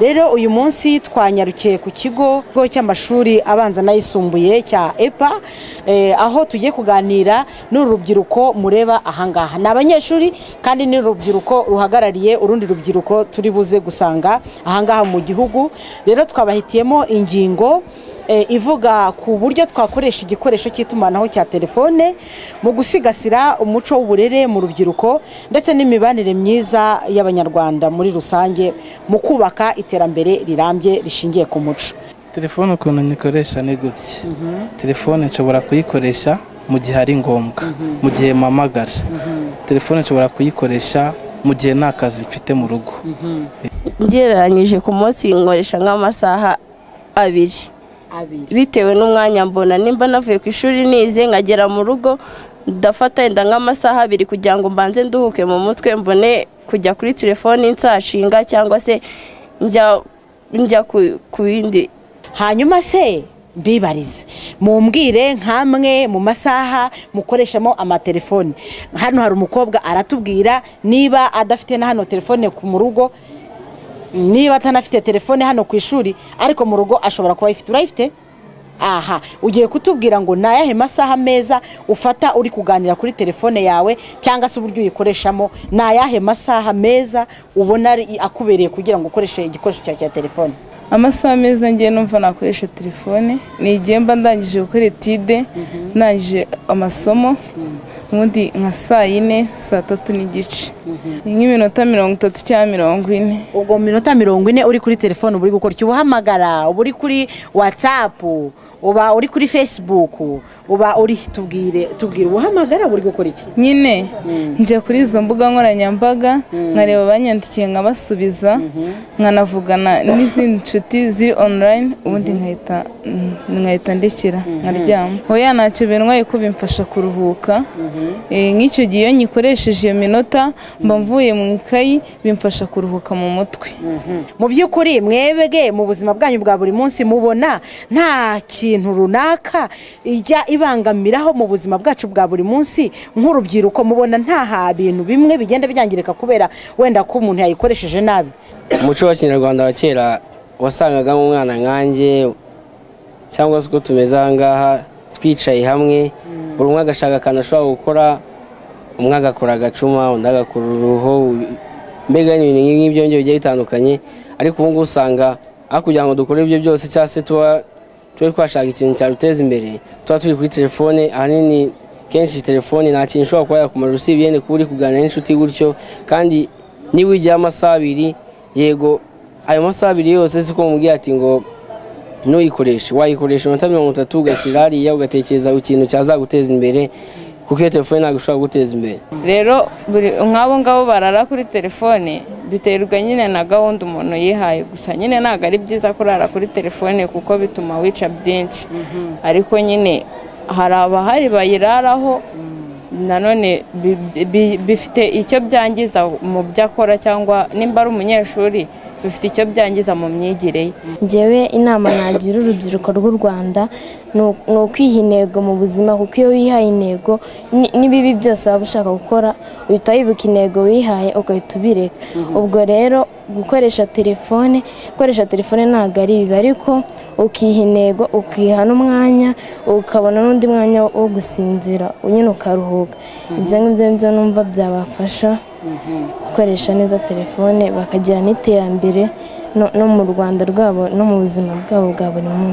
rero uyu munsi twanyarukiye ku kigo cy'amashuri abanza n'ayisumbuye cya epa aho tugiye kuganira n'uru rubyiruko mureba ahangaha ni abanyeshuri kandi ni urubyiruko ruhagarariye urundi rubyiruko turi buze gusanga ahangaha mu gihugu rero twabahitiyemo ingingo ivuga ku buryo twakoresha igikoresho cy'itumanaho cya telefone mu gusigasira umuco w'uburere mu rubyiruko ndetse n'imibanire myiza y'abanyarwanda muri rusange mu kubaka iterambere rirambye rishingiye ku muco telefone ukuntu nyikoresha ni gutya telefone nshobora kuyikoresha mu gihe ari ngombwa mu gihe mpamagara telefone nshobora kuyikoresha mu gihe nta kazi mfite mu rugo ngereranyije ku munsi nkoresha nk'amasaha abiri bitewe n'umwanya mbona nimba navuye ku ishuri nize nkagera mu rugo ndafata wenda nk'amasaha abiri kugira ngo mbanze nduhuke mu mutwe mbone kujya kuri telefoni nsashinga cyangwa se njya ku bindi hanyuma se mbibarize mumbwire nk'amwe mu masaha mukoreshamo amatelefoni hano hari umukobwa aratubwira niba adafite na hano telefone mu rugo niba atanafite telefone hano ku ishuri ariko mu rugo ashobora kuba ayifite urayifite aha ugiye kutubwira ngo ni ayahe masaha meza ufata uri kuganira kuri telefone yawe cyangwa se uburyo uyikoreshamo ni ayahe masaha meza ubona akubereye kugira ngo ukoreshe igikoresho cyawe cya telefone amasaha meza ngiye numva nakoresha telefone ni igihe mba ndangije gukora etide ndangije amasomo ubundi nka saa yine saa tatu n'igice nk'iminota mirongo itatu cyangwa mirongo ine ubwo minota mirongo ine uri kuri telefone uba uri gukora icyo ubahamagara uba uri kuri watsapu uba uri kuri fesibuku uba uri tubwire tubwire ubuhamagara buri gukora iki nyine njya kuri izo mbuga nkoranyambaga nkareba abanyandikiye nkabasubiza nkanavugana n'izindi nshuti ziri onurayini ubundi nkahita ndekera nkaryama hoya ntacyo bintwaye ko bimfasha kuruhuka nk'icyo gihe iyo nyikoresheje iyo minota mba mvuye mu ikayi bimfasha kuruhuka mu mutwe mu by'ukuri mwebwe mu buzima bwanyu bwa buri munsi mubona nta kintu runaka ijya ibangamiraho mu buzima bwacu bwa buri munsi nk'urubyiruko mubona nta bintu bimwe bigenda byangirika kubera wenda ko umuntu yayikoresheje nabi umuco wa kinyarwanda wa kera wasangagamo umwana nkanjye cyangwa se uko tumeze ahangaha twicaye hamwe buri umwe agashaka akantu ashobora gukora umwe agakora agacuma undi agakora uruho mbega n'ibintu nk'ibyo ngibyo bigiye bitandukanye ariko ubu ngubu usanga aho kugira ngo dukore ibyo byose cyangwa se tuba tube twashaka ikintu cyaduteza imbere tuba turi kuri telefone ahanini kenshi telefone nta kintu ushobora kuba yakumara usibye yenda kuba uri kuganira n'inshuti gutyo kandi niba ujyaho amasaha abiri yego ayo masaha abiri yose siko mubwiye ati ngo ntuyikoreshe wayikoresha iminota mirongo itatu ugashyira hariya ugatekereza ku kintu cyazaguteza imbere kuko iyo telefone ntabwo ishobora guteza imbere rero nk'abo ngabo barara kuri telefone biterwa nyine na gahunda umuntu yihaye gusa nyine ntabwo ari byiza kurara kuri telefone kuko bituma wica byinshi ariko nyine hari abahari bayiraraho nanone bifite icyo byangiza mu byo akora cyangwa nimba ari umunyeshuri bifite icyo byangiza mu myigire ye ngewe inama nagira urubyiruko rw'u rwanda ni ukwiha intego mu buzima kuko iyo wihaye intego n'ibibi byose waba ushaka gukora uhita wibuka intego wihaye ugahita ubireka ubwo rero gukoresha telefone gukoresha telefone ntabwo ari bibi ariko ukiha intego ukiha n'umwanya ukabona n'undi mwanya wo gusinzira nyine ukaruhuka ibyo ngibyo numva byabafasha gukoresha neza telefone bakagira n'iterambere no mu rwanda rwabo no mu buzima bwabo bwa buri munsi